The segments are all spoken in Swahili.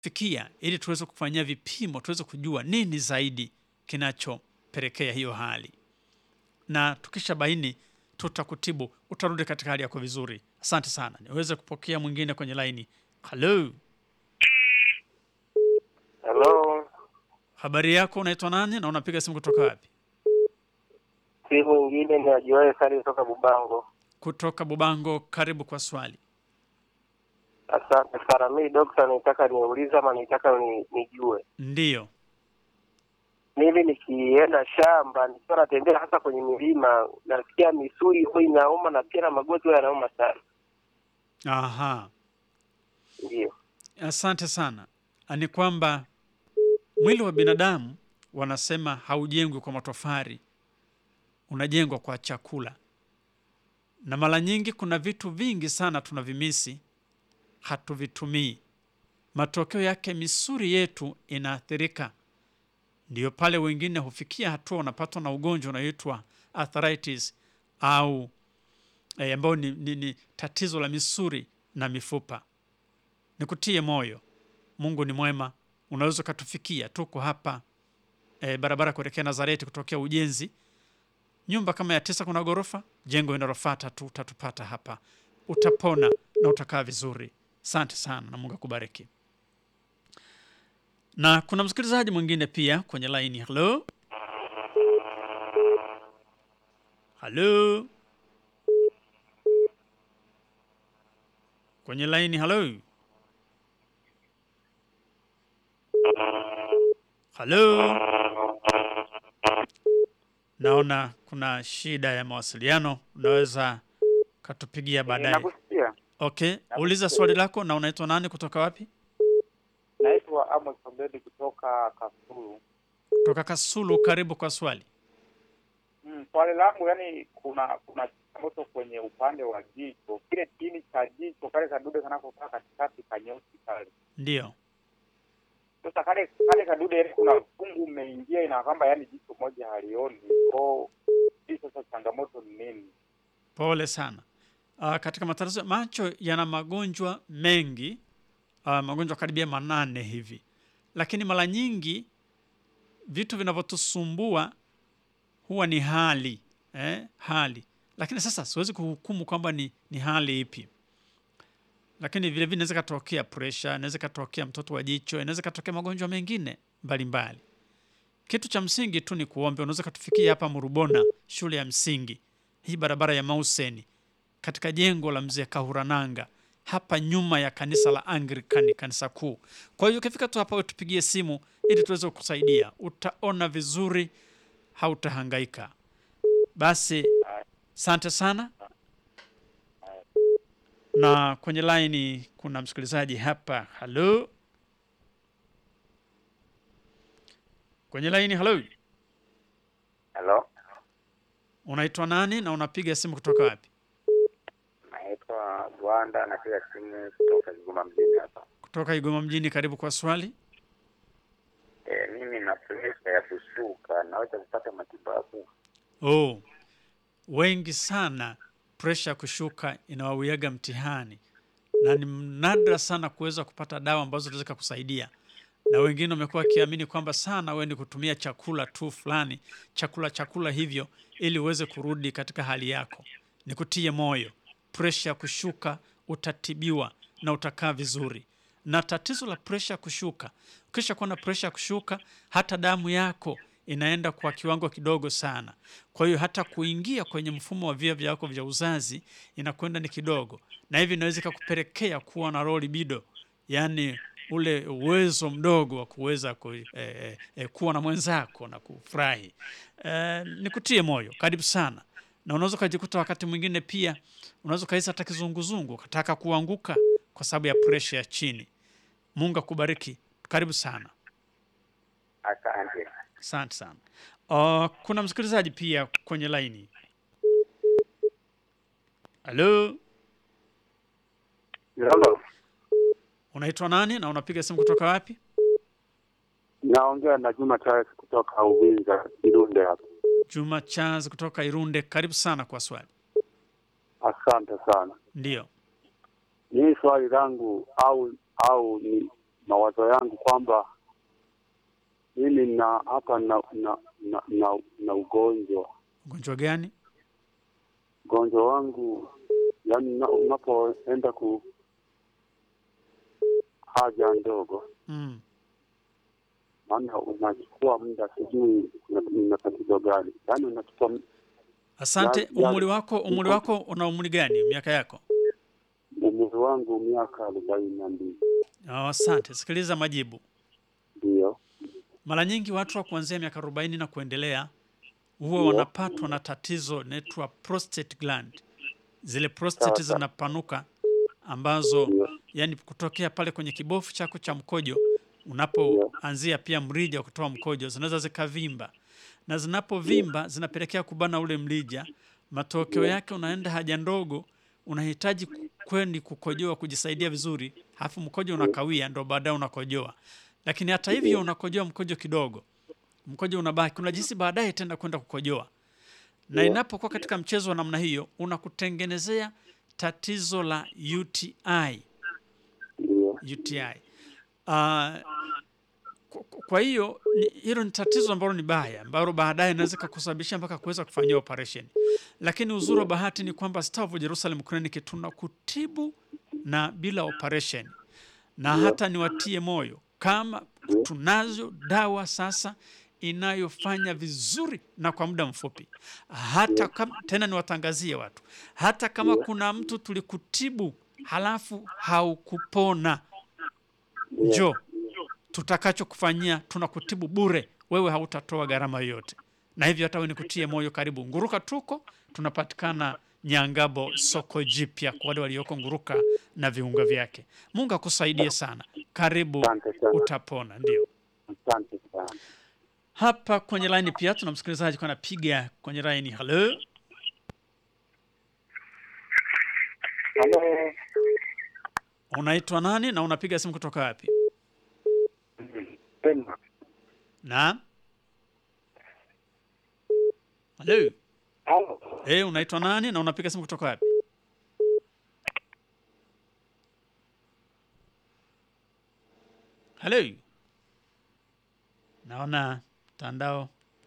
fikia ili tuweze kufanyia vipimo, tuweze kujua nini zaidi kinachopelekea hiyo hali, na tukisha baini tutakutibu, utarudi katika hali yako vizuri. Asante sana. Niweze kupokea mwingine kwenye laini. Halo, Hello, habari yako? Unaitwa nani na unapiga simu kutoka wapi? si mwingine ni ajuaye sali kutoka Bubango. Kutoka Bubango. Karibu kwa swali. Asante sana. Mi dokta, nitaka niulize ama nitaka ni, nijue Ndiyo. mimi nikienda shamba nikiwa natembea hasa kwenye milima nasikia misuli huwa inauma na pia na magoti huwa yanauma sana. Aha. Ndio. Asante sana. Ni kwamba mwili wa binadamu wanasema haujengwi kwa matofari, unajengwa kwa chakula, na mara nyingi kuna vitu vingi sana tunavimisi, hatuvitumii. Matokeo yake misuli yetu inaathirika. Ndiyo pale wengine hufikia hatua wanapatwa na ugonjwa unaoitwa arthritis au eh, ambao ni, ni, ni tatizo la misuli na mifupa. Nikutie moyo, Mungu ni mwema. Unaweza ukatufikia, tuko hapa e, barabara kuelekea Nazareti kutokea ujenzi, nyumba kama ya tisa, kuna ghorofa, jengo linalofuata tu utatupata hapa, utapona na utakaa vizuri. Asante sana na Mungu akubariki. Na kuna msikilizaji mwingine pia kwenye laini. Halo, halo, kwenye laini. Halo, halo. Naona kuna shida ya mawasiliano, unaweza katupigia baadaye. Nakusikia. Okay, uliza swali lako. Na unaitwa nani, kutoka wapi? Naitwa Amos Obedi kutoka Kasulu. Kutoka Kasulu. Karibu kwa swali. Mm, swali langu yani, kuna kuna changamoto kwenye upande wa jicho, kile chini cha jicho kale kadude kanakokaa katikati kanyeusi kale. Ndiyo. Sasa kale kale kadude yani, kuna fungu umeingia, ina kwamba yani jicho moja halioni. Kwa hii sasa changamoto ni nini? Pole sana. Uh, katika matatizo ya macho yana magonjwa mengi uh, magonjwa karibia manane hivi, lakini mara nyingi vitu vinavyotusumbua huwa ni hali eh, hali. Lakini sasa siwezi kuhukumu kwamba ni, ni hali ipi, lakini vile vile inaweza katokea pressure, inaweza katokea mtoto wa jicho, inaweza katokea magonjwa mengine mbalimbali. Kitu cha msingi tu ni kuombe. Unaweza katufikia hapa Murubona, shule ya msingi hii, barabara ya Mauseni, katika jengo la mzee Kahurananga, hapa nyuma ya kanisa la Anglikani, kanisa kuu. Kwa hiyo ukifika tu hapa, tupigie simu ili tuweze kukusaidia. Utaona vizuri, hautahangaika. Basi asante sana. Na kwenye laini kuna msikilizaji hapa. Halo, kwenye laini. Halo, Hello, unaitwa nani na unapiga simu kutoka wapi? naitwa Rwanda, napiga simu kutoka Kigoma mjini hapa. Kutoka Igoma mjini. Karibu kwa swali. E, mimi na presha ya kushuka, naweza kupata matibabu? Oh, wengi sana presha kushuka inawawiaga mtihani, na ni nadra sana kuweza kupata dawa ambazo zinaweza kukusaidia, na wengine wamekuwa wakiamini kwamba sana wewe ni kutumia chakula tu fulani, chakula chakula hivyo, ili uweze kurudi katika hali yako. Nikutie moyo, presha kushuka utatibiwa na utakaa vizuri. Na tatizo la presha kushuka, ukisha kuwa na presha kushuka, hata damu yako inaenda kwa kiwango kidogo sana. Kwa hiyo hata kuingia kwenye mfumo wa via vyako vya uzazi inakwenda ni kidogo, na hivi inaweza ikakupelekea kuwa na low libido, yaani ule uwezo mdogo wa kuweza ku, eh, eh, eh, kuwa na mwenzako na kufurahi. Eh, nikutie moyo, karibu sana. Na unaweza ukajikuta wakati mwingine pia unaweza ukahisi hata kizunguzungu, ukataka kuanguka kwa sababu ya presha ya chini. Mungu akubariki, karibu sana. Asante. Asante sana. Uh, kuna msikilizaji pia kwenye laini. Halo, Hello. unaitwa nani na unapiga simu kutoka wapi? Naongea na Juma Charles kutoka Uvinza Kirunde hapa. Juma Charles kutoka Irunde, karibu sana kwa swali. Asante sana. Ndiyo. Mimi swali langu au au ni mawazo yangu kwamba mimi na hapa na na, na, na, na ugonjwa Ugonjwa gani? ugonjwa wangu yani na- unapoenda ku haja ndogo Mm. maana unachukua muda sijui una- una tatizo gani yaani unachukua m- Asante. Ya- ya- Umri wako umri wako una umri gani? Miaka yako? umri wangu miaka arobaini na mbili Oh, asante. Sikiliza majibu. ndio Mara nyingi watu wa kuanzia miaka 40 na kuendelea huwa Ndio. wanapatwa na tatizo inaitwa prostate gland. Zile prostate Sawa, sawa. zinapanuka ambazo Ndio. yani kutokea pale kwenye kibofu chako cha mkojo unapoanzia pia mrija wa kutoa mkojo zinaweza zikavimba, na zinapovimba zinapelekea kubana ule mrija. Matokeo yake unaenda haja ndogo, unahitaji kwendi kukojoa kujisaidia vizuri, halafu mkojo unakawia, ndo baadaye unakojoa. Lakini hata hivyo unakojoa mkojo kidogo, mkojo unabaki, unajisi baadaye tenda kwenda kukojoa. Na inapokuwa katika mchezo wa namna hiyo, unakutengenezea tatizo la UTI. ndio UTI. Uh, kwa- kwa hiyo ni- hilo ni tatizo ambalo ni baya ambalo baadaye inaweza kukusababisha mpaka kuweza kufanyia operation. Lakini uzuri wa bahati ni kwamba Star of Jerusalem Clinic tunakutibu na bila operation, na hata niwatie moyo kama tunazo dawa sasa inayofanya vizuri na kwa muda mfupi. Hata kama, tena niwatangazie watu, hata kama kuna mtu tulikutibu halafu haukupona, njoo tutakachokufanyia tunakutibu bure, wewe hautatoa gharama yoyote. Na hivyo hata wewe nikutie moyo, karibu Nguruka. Tuko tunapatikana Nyangabo, soko jipya kwa wale walioko Nguruka na viunga vyake. Mungu akusaidie sana, karibu, Asante sana. utapona. Ndio asante sana hapa kwenye laini pia tuna msikilizaji kwa anapiga kwenye laini. Halo, Halo, unaitwa nani na unapiga simu kutoka wapi? Pema. Na halo, Halo, eh, unaitwa nani na unapiga simu kutoka wapi? Halo, naona mtandao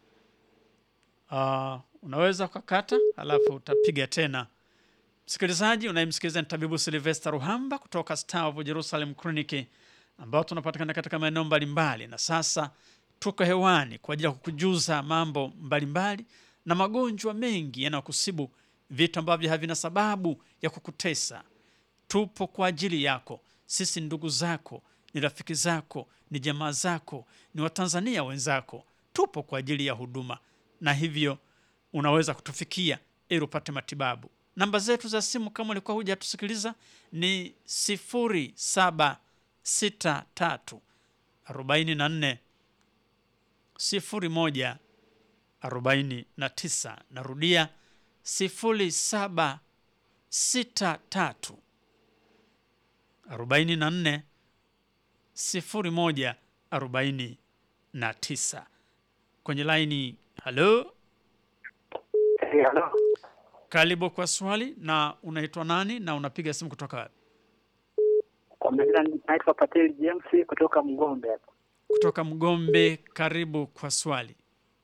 uh, unaweza ukakata halafu utapiga tena. Msikilizaji unayemsikiliza ni tabibu Silvester Ruhamba kutoka Star of Jerusalem Clinic ambao tunapatikana katika maeneo mbalimbali, na sasa tuko hewani kwa ajili ya kukujuza mambo mbalimbali na magonjwa mengi yanayokusibu, vitu ambavyo havina sababu ya kukutesa. Tupo kwa ajili yako. Sisi ni ndugu zako, ni rafiki zako, ni jamaa zako, ni Watanzania wenzako. Tupo kwa ajili ya huduma, na hivyo unaweza kutufikia ili upate matibabu. Namba zetu za simu kama ulikuwa hujatusikiliza ni sifuri saba sita tatu arobaini na nne sifuri moja arobaini na tisa. Narudia sifuri saba sita tatu arobaini na nne sifuri moja arobaini na tisa. Kwenye laini, halo, Eh, halo. karibu kwa swali. Na unaitwa nani na unapiga simu kutoka wapi? Kwa majina naitwa Patel James kutoka Mgombe hapa. Kutoka Mgombe. Karibu kwa swali.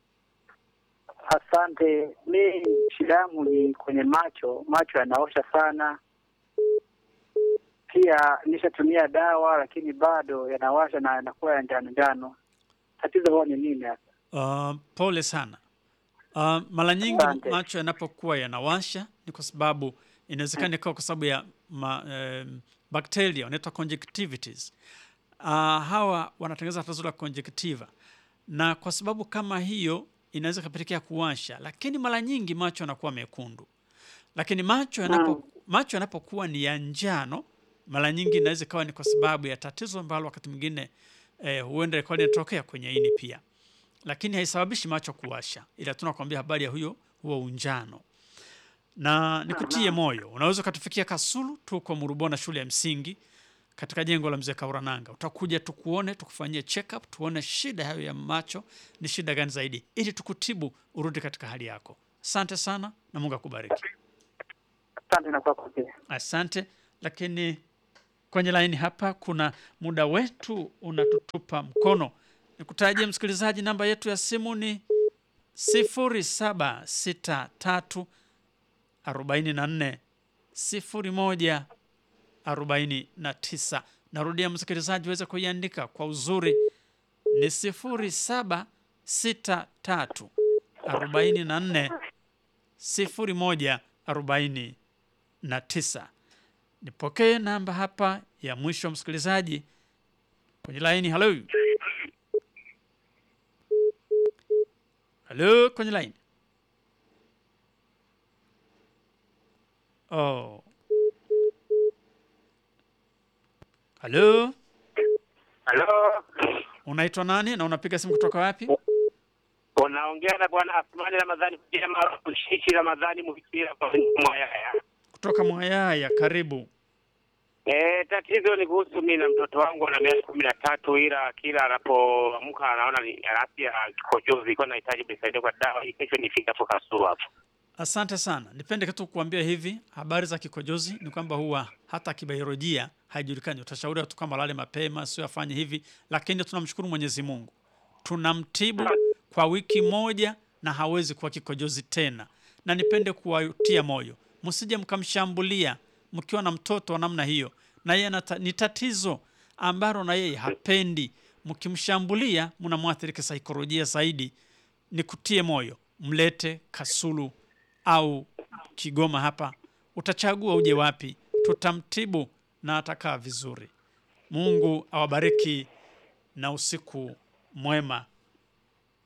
Asante. Mi shida yangu ni kwenye macho, macho yanaosha sana. Pia nishatumia dawa lakini bado yanawasha na yanakuwa ya njano njano. Tatizo huwa ni nini hasa? Uh, pole sana. Uh, mara nyingi Asante. macho yanapokuwa yanawasha ni kwa sababu inawezekana ikawa kwa sababu ya ma, um, bakteria wanaitwa conjunctivitis. Uh, hawa wanatengeneza tatizo la conjunctiva, na kwa sababu kama hiyo inaweza kapelekea kuwasha, lakini mara nyingi macho yanakuwa mekundu. Lakini macho yanapo macho yanapokuwa ni ya njano, mara nyingi inaweza ikawa ni kwa sababu ya tatizo ambalo wakati mwingine eh, huenda ikawa linatokea kwenye ini pia lakini haisababishi macho kuwasha, ila tunakwambia habari ya huyo huo unjano. Na nikutie moyo, unaweza ukatufikia Kasulu, tuko Murubona shule ya msingi katika jengo la mzee Kaurananga. Utakuja tukuone, tukufanyie check up, tuone shida hayo ya macho ni shida gani zaidi, ili tukutibu urudi katika hali yako. Asante sana na Mungu akubariki. Asante na kwako pia. Asante. Lakini kwenye laini hapa, kuna muda wetu unatutupa mkono. Nikutajie msikilizaji, namba yetu ya simu ni sifuri saba sita tatu arobaini na nne sifuri moja arobaini na tisa. Narudia msikilizaji, uweze kuiandika kwa uzuri, ni sifuri saba sita tatu arobaini na nne sifuri moja arobaini na tisa. Nipokee namba hapa ya mwisho msikilizaji kwenye laini. Halo, halo, kwenye laini. Oh, halo, Halo, unaitwa nani na unapiga simu kutoka wapi? unaongea na bwana Asmani Ramadhani kupitia maarufu Shishi Ramadhani Muhikira kwa Mwayaya. Kutoka Mwayaya, karibu. Eh, tatizo ni kuhusu mimi na mtoto wangu ana miaka kumi na tatu, ila kila anapoamka anaona ni afya kikojozi, kwa nahitaji mnisaidie kwa dawa hii, kesho nifike hapo Kasulu hapo. Asante sana. Nipende tu kuambia hivi, habari za kikojozi ni kwamba huwa hata kibiolojia haijulikani. Utashauriwa tu kwamba lale mapema, sio afanye hivi, lakini tunamshukuru Mwenyezi Mungu, tunamtibu kwa wiki moja na hawezi kuwa kikojozi tena. Na nipende kuwatia moyo, msije mkamshambulia mkiwa na mtoto wa namna hiyo, na yeye anata- ni tatizo ambalo na yeye hapendi. Mkimshambulia mnamwathiri kisaikolojia zaidi. Nikutie moyo, mlete Kasulu au Kigoma hapa, utachagua uje wapi, tutamtibu na atakaa vizuri. Mungu awabariki na usiku mwema